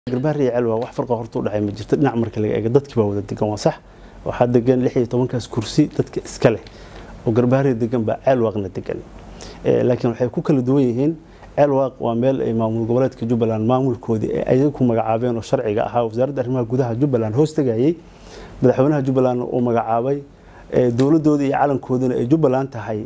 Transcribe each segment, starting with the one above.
garbaari iyo celwa wax farqa horta u dhexay ma jirto dhinac marka laga eego dadkii baa wada degan waa sax waxaa degan lix iyo tobankaas kursi dadka iska leh oo garbaari degan baa ceelwaaqna degan laakiin waxay ku kala duwan yihiin ceelwaaq waa meel ay maamul goboleedka jubbaland maamulkoodii ay ayaga ku magacaabeen oo sharciga ahaa wasaaradda arrimaha gudaha jubbaland hoos tegayay madaxweynaha jubbaland uu magacaabay dowladooda iyo calankooduna ay jubbaland tahay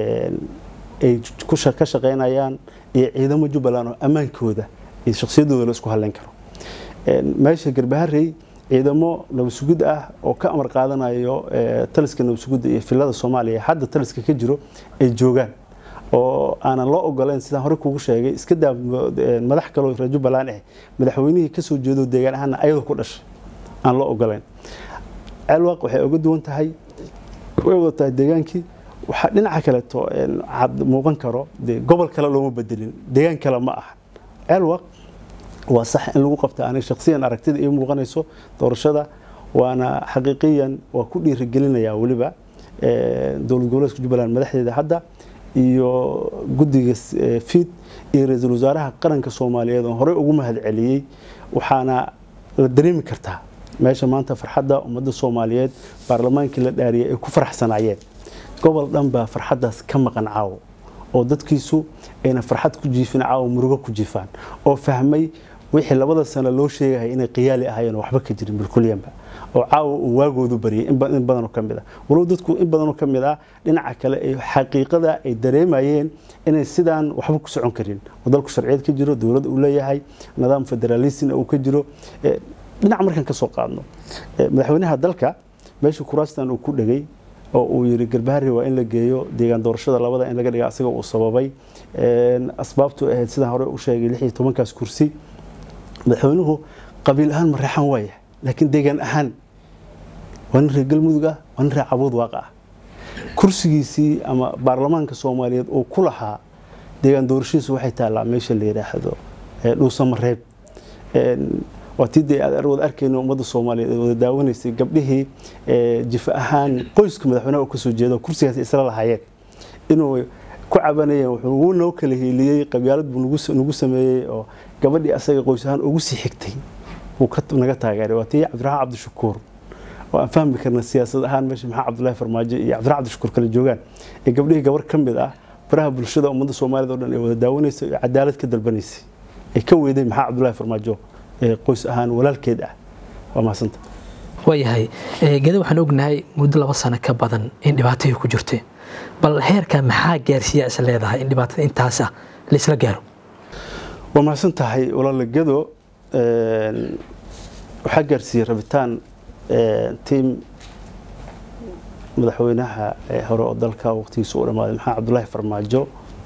ay ka shaqaynayaan iyo ciidamo jubbaland oo ammaankooda iyo shakhsiyadooda la isku halleyn karo meesha garbaharey ciidamo nabadsugid ah oo ka amar qaadanayo taliska nabadsugidda iyo filada soomaaliya hadda taliska ka jiro ay joogaan oo aanan loo ogoleyn sidaan hore kugu sheegay iska daa madax kaloo reer jubbaland ah madaxweynihii kasoo jeedo deegaan ahaana ayadoo ku dhashay aan loo ogoleyn ceelwaaq waxay oga duwan tahay way wada tahay deegaankii waxaa dhinaca kaleeto cad muuqan karo dee gobol kale looma bedelin deegaan kale ma aha ceelwaaq waa sax in lagu qabta aanay shakhsiyan aragtida ii muuqanayso doorashada waana xaqiiqiyan waa ku dhiirigelinayaa weliba dowlad goboleedka jubbaland madaxdeeda hadda iyo guddiga fiid iyo ra-iisul wasaaraha qaranka soomaaliyeed oo horey ugu mahad celiyey waxaana la dareemi kartaa meesha maanta farxadda ummadda soomaaliyeed baarlamaankii la dhaariyay ay ku faraxsanaayeen gobol dhan baa farxaddaas ka maqan caawo oo dadkiisu ayna farxad ku jiifin caawo murugo ku jiifaan oo fahmay wixii labada sano loo sheegaya inay qiyaali ahaayeen oo waxba ka jirin bilkulyanba oo caawa uu waagoodu baryay in badanoo ka mid ah walow dadku in badanoo ka mid ah dhinaca kale ay xaqiiqada ay dareemayeen inay sidaan waxba ku socon karin oo dalku sharciyeed ka jiro dowlad uu leeyahay nidaam federaalism uu ka jiro dhinac markaan ka soo qaadno madaxweynaha dalka meesha kuraastan uu ku dhegay oo uu yiri garbaharri waa in la geeyo deegaan doorashada labada in laga dhiga asaga uu sababay asbaabtu ahayd sidaan hore u sheegay lix iyo tobankaas kursi madaxweynuhu qabiil ahaan ma reexan waaya laakiin deegaan ahaan waa nin reer galmudug ah waa nin reer cabuud waaq ah kursigiisii ama baarlamaanka soomaaliyeed uu ku lahaa deegaan doorashadiisu waxay taallaa meesha la yidhaahdo dhuusamareeb waa tii dee aad wada arkayno ummadda soomaaliyeed ee wada daawanaysay gabdhihii jifa ahaan qoyska madaxweynaha u kasoo jeedo kursigaas isla lahaayeen inuu ku cabanayeen wuxuu wuu noo kala hiiliyey qabyaalad buu nagu sameeyey oo gabadhii asaga qoys ahaan ugu sii xigtay wuu naga taageeray waa tii cabdiraxmaan cabdishakuur oo aan fahmi karna siyaasad ahaan meesha maxaa cabdullaahi farmaajo iyo cabdiraxmaan cabdishakuur kala joogaan ee gabdhihii gabar ka mid ah baraha bulshada ummadda soomaaliyed oo dhan ee wada daawanaysay oo cadaalad ka dalbanaysay ee ka weeday maxaa cabdullaahi farmaajo qoys ahaan walaalkeed ah waa mahadsanta waayahay geda waxaan ognahay muddo laba sano ka badan in dhibaatadii ku jirtay bal heerka maxaa gaarsiiyaa is leedahay in dhibaatada intaas ah laisla gaaro waa mahadsan tahay walaala gedo waxaa gaarsiiyey rabitaan tiim madaxweynaha hore oo dalka waqtigiisa u dhammaaday maxamed cabdullaahi farmaajo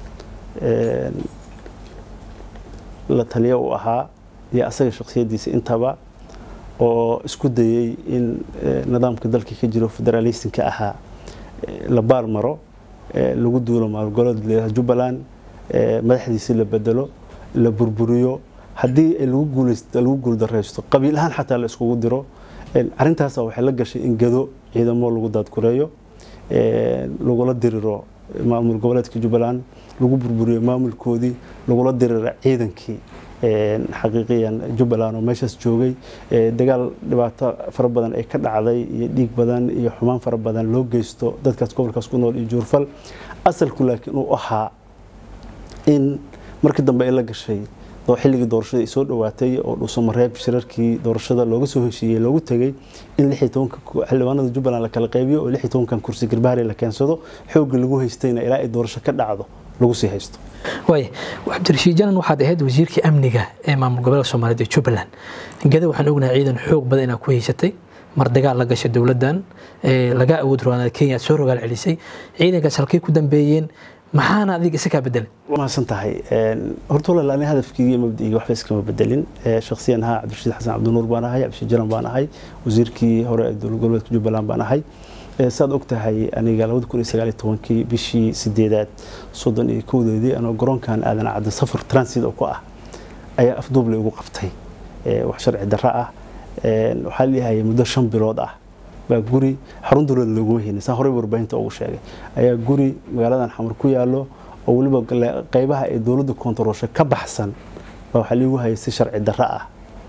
la taliya uu ahaa iyo asaga shakhsiyadiisa intaba oo isku dayey in nidaamka dalka ka jiro federalismka ahaa la baal maro lagu duulo maalgoleed jubbaland madaxdiisii la bedelo la burburiyo haddii lagu guuldaraysto qabiil ahaan xataa la iskugu diro arintaasa waxay la gashay in gado ciidamo lagu daadgureeyo lagula diriro maamul goboleedka jubbaland lagu burburiyo maamulkoodii lagula diriro ciidankii xaqiiqiyan jubbaland oo meeshaas joogay dagaal dhibaato fara badan ay ka dhacday iyo dhiig badan iyo xumaan fara badan loo geysto dadkaas gobolkaas ku nool iyo juurfal asalku laakiin uu ahaa in markii dambe ay la gashay xilligii doorashada ay soo dhowaatay oo dhuusamareeb shirarkii doorashada looga soo heshiiyey loogu tegey in lix iyo tobanka xildhibaanada jubbaland la kala qaybiyo oo lix iyo tobankan kursi garbaharey la keensado xoogga lagu haystayna ilaa ay doorasho ka dhacdo lagu sii haysto waaya cabdirashiid janan waxaad ahayd wasiirkii amniga ee maamul goboleedka soomaaliyeed ee jubbaland gada waxaan ognahay ciidan xoog badan inaad ku haysatay mar dagaal la gashay dowladdan laga awood roonaa kenya aad soo rogaal celisay ciidankaas halkay ku dambeeyeen maxaana adiga isa kaa bedelay mahadsan tahay horta walaal ani hadafkii iyo mabda'igii waxba iskama bedelin shakhsiyan ahaa cabdirashiid xasan cabdinuur baan ahay cabdirashiid jalan baan ahay wasiirkii hore ee dowlad goboleedka jubbaland baan ahay saad og tahay aniga labada kun iyo sagaal iyo tobankii bishii sideedaad soddon iyo kowdeedii anoo garoonkan aadan cadda safar transit oo ku ah ayaa afduuble ugu qabtay wax sharci darro ah waxaa leeyahay muddo shan bilood ah baa guri xarun dowlada looguma haynin saan horey warbaahinta ugu sheegay ayaa guri magaaladan xamar ku yaallo oo weliba qeybaha ay dowladda koontaroosha ka baxsan baa waxaa liigu hayay si sharci darro ah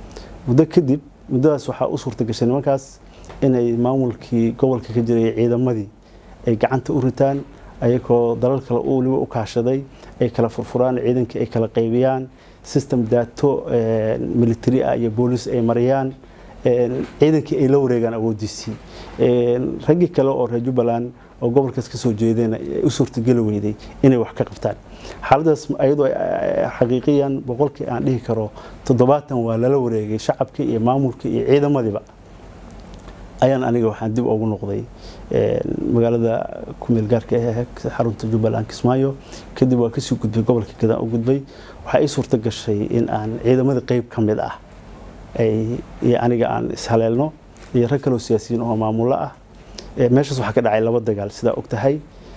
muddo kadib muddadaas waxaa u suurta gashay nimankaas inay maamulkii gobolka ka jiray ciidamadii ay gacanta u ritaan ayagoo dalal kale weliba u kaashaday ay kala furfuraan ciidankii ay kala qaybiyaan system daato military ah iyo boolis ay mariyaan ciidankii ay la wareegaan awoodiisii raggii kale oo reer jubbaland oo gobolkaas ka soo jeedeen u suurtageli weyday inay wax ka qabtaan xaaladaas ayadoo xaqiiqiyan boqolkii aan dhihi karo toddobaatan waa lala wareegay shacabkii iyo maamulkii iyo ciidamadiiba ayaan aniga waxaan dib ugu noqday magaalada kumeel gaarka ee xarunta jubbaland kismaayo kadib waa kasii gudbay gobolka gadaan u gudbay waxaa ii suurta gashay in aan ciidamadii qeyb ka mid ah iyo aniga aan ishaleelno iyo rag kaloo siyaasiyiin oo maamulo ah meeshaas waxaa ka dhacay laba dagaal sidaa og tahay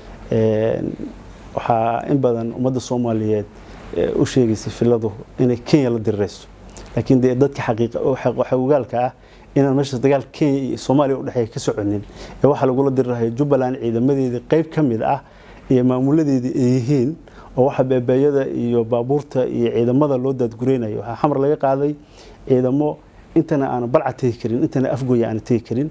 waxaa in badan ummadda soomaaliyeed u sheegaysay filadu inay kenya la dirirayso laakiin dee dadka xaqiiqogaalka ah inaan meeshaas dagaal kenya iyo soomaaliya udhexeeya ka soconin ee waxaa lagula dirirahayo jubbaland ciidamadeedii qeyb ka mid ah iyo maamuladeedii ay yihiin oo waxa beebeeyada iyo baabuurta iyo ciidamada loo daadgureynayo waxaa xamar laga qaaday ciidamo intana aanan balca tegi karin intana afgoya aanan tegi karin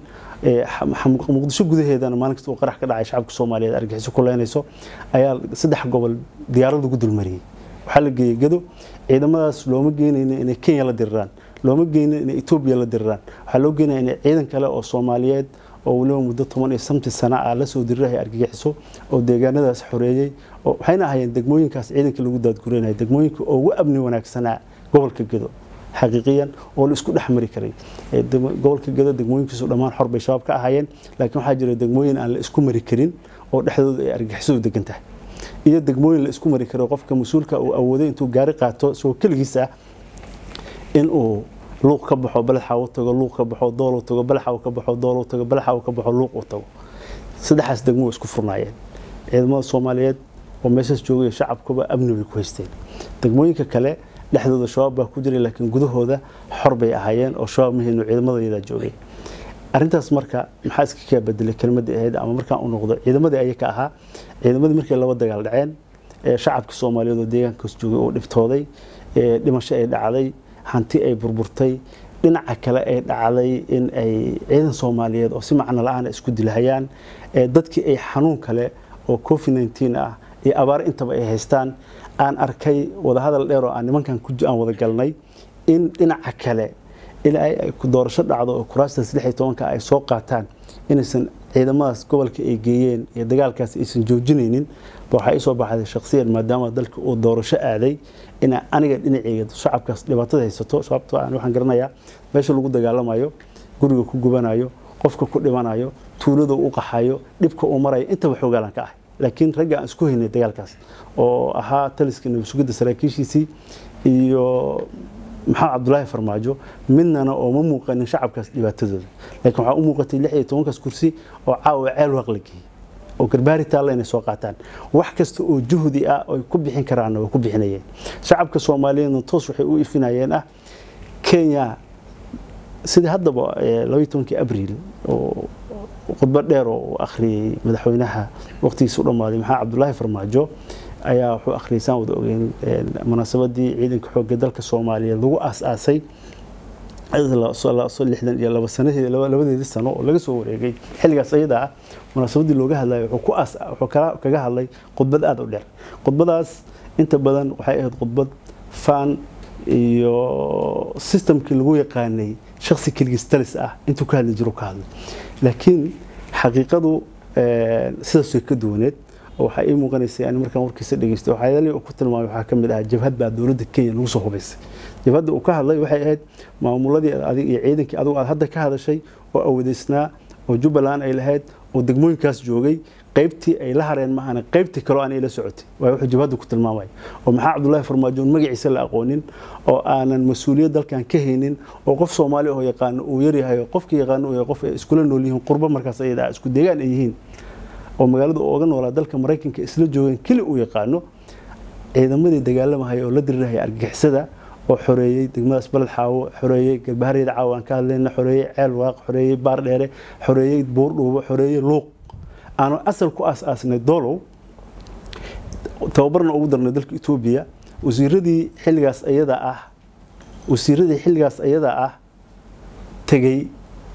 muqdisho gudaheedana maalin kasta uu qarax ka dhacay shacabka soomaaliyeed argaxiso ku leynayso ayaa saddex gobol diyaarad ugu dulmariyey waxaa la geeyey gado ciidamadaas looma geynayna inay kenya la diriraan looma geynin inay etoobiya la diriraan waxaa loo geynaya inay ciidan kale oo soomaaliyeed oo weliba muddo toban iyo samti sana ah la soo dirirahay argagixiso oo deegaanadaas xoreeyey waxayna ahaayeen degmooyinkaas ciidanka lagu daadgureynaya degmooyinka ugu amni wanaagsanaa gobolka gado xaqiiqiyan oo la isku dhex mari karay gobolka gado degmooyinkiisu dhammaan xor bay shabaab ka ahaayeen laakiin waxaa jira degmooyin aan la isku mari karin oo dhexdooda ay argagixisadu degan tahay iyo degmooyin la isku mari karo qofka mas-uulka uu awooday intuu gaari qaato isagoo keligiis ah in uu luuq ka baxo balaxa u tago luuq ka baxo dool u tago balaxa uu ka baxo dool u tago balaxa uu ka baxo luuq u tago saddexaas degmo isku furnaayeen ciidamada soomaaliyeed oo meeshaas joogay shacabkuba amni bay ku haysteen degmooyinka kale dhexdooda shabaab baa ku jiray laakiin gudahooda xor bay ahaayeen oo shabaab mahayno ciidamadayadaa joogay arrintaas marka maxaa iska kaa bedelay kelmadii ahayd ama markaan u noqdo ciidamadii aya ka ahaa ciidamadii markay laba dagaal dhaceen shacabkii soomaaliyeed oo deegaankaas joogay oo dhibtooday dhimasho ay dhacday hanti ay burburtay dhinaca kale ay dhacday in ay ciidan soomaaliyeed oo si macno la-aan isku dilahayaan dadkii ay xanuun kale oo covid nteen ah iyo abaar intaba ay haystaan aan arkay wadahadal dheer oo aan nimankan aan wada galnay in dhinaca kale in ay doorasho dhacdo oo kuraastaas lix iyo tobanka ay soo qaataan inaysan ciidamadaas gobolka ay geeyeen iyo dagaalkaas aysan joojinaynin ba waxaa isoo baxday shakhsiyan maadaama dalka uu doorasho aaday inaa aniga dhinaceyga shacabkaas dhibaatada haysato sababtoo aan waxaan garanayaa meesha lagu dagaalamayo guriga ku gubanayo qofka ku dhimanayo tuulada u qaxayo dhibka uu marayo intaba xoogaalan ka ahay laakiin ragga aan isku haynay dagaalkaas oo ahaa taliska nabadsugidda saraakiishiisii iyo maxamed cabdulaahi farmaajo midnana oo ma muuqanin shacabkaas dhibaatadooda laakiin waxaa u muuqatay lix iyo tobankaas kursi oo caawa ceel waaq la geeyey oo garbaari taalla inay soo qaataan wax kasta oo juhdi ah oy ku bixin karaanna way ku bixinayeen shacabka soomaaliyeedna toos waxay u ifinayeen ah kenya sidii haddaba labaiyo tobankii abriil oo khudbad dheer oo uu akhriyey madaxweynaha waqtigiisa u dhammaaday maxamed cabdulaahi farmaajo ayaa wuxuu akhriyay saan wada ogeyn munaasabadii ciidanka xoogga dalka soomaaliyeed lagu aas-aasay lixdan iyo laba sanahii labadeedii sano oo laga soo wareegay xilligaas ayada ah munaasabadii looga hadlayo wuxuu ku as wuxuu kaga hadlay khudbad aada u dheer khudbadaas inta badan waxay ahayd khudbad fan iyo systemkii lagu yaqaanay shaksi keligiis talis ah intuu ka hadli jiro ka hadlay laakiin xaqiiqadu sidaas way ka duwaneed waxaa ii muuqanaysay ani markaan warkiisa dhegeystay waxyaalihii uu ku tilmaamay waxaa ka mid ahaa jabhad baa dowladda kenya lagu soo hubaysay jabhadda uu ka hadlay waxay ahayd maamuladii adig iyo ciidankii adigu aad hadda ka hadashay oo awadeysnaa oo jubbaland ay lahayd oo degmooyinkaas joogay qaybtii ay la hareen maahana qaybtii kaloo aan ila socotay waa wuxuu jabhadda ku tilmaamaya oo maxaa cabdullaahi farmaajoon magaciisa la aqoonin oo aanan mas-uuliyad dalkan ka haynin oo qof soomaali oo yaqaano uu yaryahay oo qofkii yaqaano uu yahay qof ay iskula nool yihiin qurbo markaas ayada isku deegaan ay yihiin oo magaalada ooga noolaa dalka maraykanka isla joogeen keli uu yaqaano ciidamadii dagaalamahaya oo la dirirahaya argagixisada oo xoreeyey degmadaas baled xaawo xoreeyey garbahareeda caawo aan ka hadlayna xoreeyey ceel waaq xoreeyey baar dheere xoreeyey buurdhuubo xoreeyey luuq aanu asal ku aas-aasnay doolow tababarna ugu darnay dalka etoobiya wasiiradii xilligaas ayada ah wasiiradii xilligaas ayada ah tegey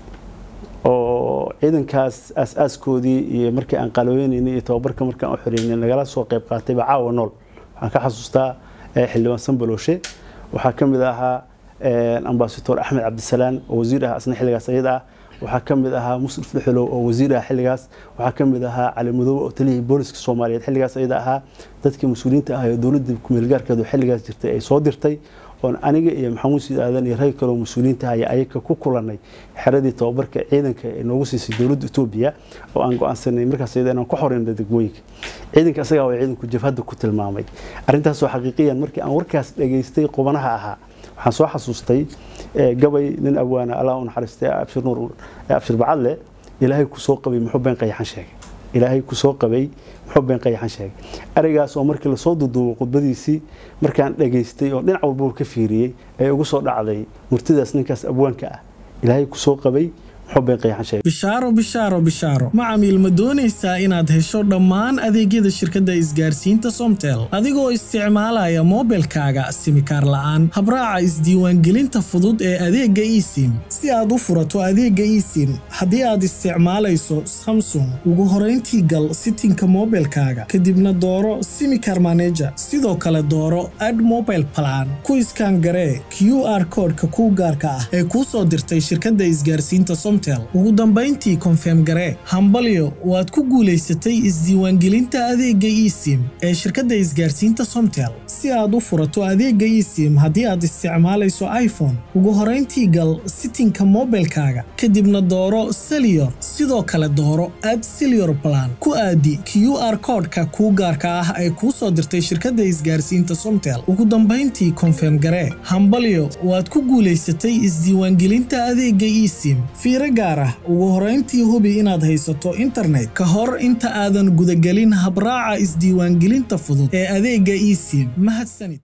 oo ciidankaas aas-aaskoodii iyo markii aan qalooynaynay iyo tababarka markaan u xoreynay nagala soo qayb qaatayba caawa nool waxaan ka xasuustaa xildhibaan sanbalooshe waxaa ka mid ahaa ambasador axmed cabdisalaan oo wasiir ah asna xilligaas ayada ah waxaa ka mid ahaa musrif dhuxulow oo wasiir ah xilligaas waxaa ka mid ahaa cali madoobe oo taliyihii booliska soomaaliyeed xilligaas ayada ahaa dadkii mas-uuliyiinta ah ee dowladda kumeelgaarkeedu xilligaas jirtay ay soo dirtay oon aniga iyo maxamuud siid aadan iyo rag kaloo mas-uuliyiinta ah ayaa ayaga ku kulanay xeradii tababarka ciidanka ee noogu siisay dowladda etoobiya oo aan go-aansanay markaas ayada inaan ku xoreyno degmooyinka ciidanka asagaa waa ciidanku jabhadda ku tilmaamay arrintaasoo xaqiiqiyan markii aan warkaas dhageystay qubanaha ahaa waxaan soo xasuustay gabay nin abwaana allah u naxariistay abshir nuur abshir bacadle ilaahay ku soo qabay muxuu been qayaxan sheegay ilaahay ku soo qabay muxuu been qayaxan sheegay arigaas oo markii lasoo duduubo khudbadiisii markaan dhageystay oo dhinac walbaba ka fiiriyey ee ugu soo dhacday murtidaas ninkaas abwaanka ah ilaahay ku soo qabay bishaaro bishaaro bishaaro macamiil ma doonaysaa inaad hesho dhammaan adeegyada shirkadda isgaarsiinta somtel adigoo isticmaalaya moobilkaaga simikaar la'aan habraaca isdiiwaangelinta fudud ee adeegga esim si aad u furato adeegga esim haddii aad isticmaalayso samsung ugu horayntii gal sitinka moobilkaaga kadibna dooro simikar maneja sidoo kale dooro ad mobile plan ku iskaan garee q r koodhka kuu gaarka ah ee kuu soo dirtay shirkadda isgaarsiinta ugu dambayntii konfeem garee hambalyo waad ku guulaysatay isdiiwaangelinta adeegga esim ee shirkadda isgaarsiinta somtel si aad u furato adeegga esim haddii aad isticmaalayso iphone ugu horayntii gal sitinka moobilkaaga kadibna dooro seliyor sidoo kale dooro ad seliyor balan ku aadi q r koodhka kuu gaarka ah ee kuu soo dirtay shirkadda isgaarsiinta somtel ugu dambayntii konfeem garee hambalyo waad ku guulaysatay isdiiwaangelinta adeegga esim fiiro gaar ah ugu horayntii hubi inaad haysato internet ka hor inta aadan gudagelin habraaca isdiiwaangelinta fudud ee adeegga esim mahadsanid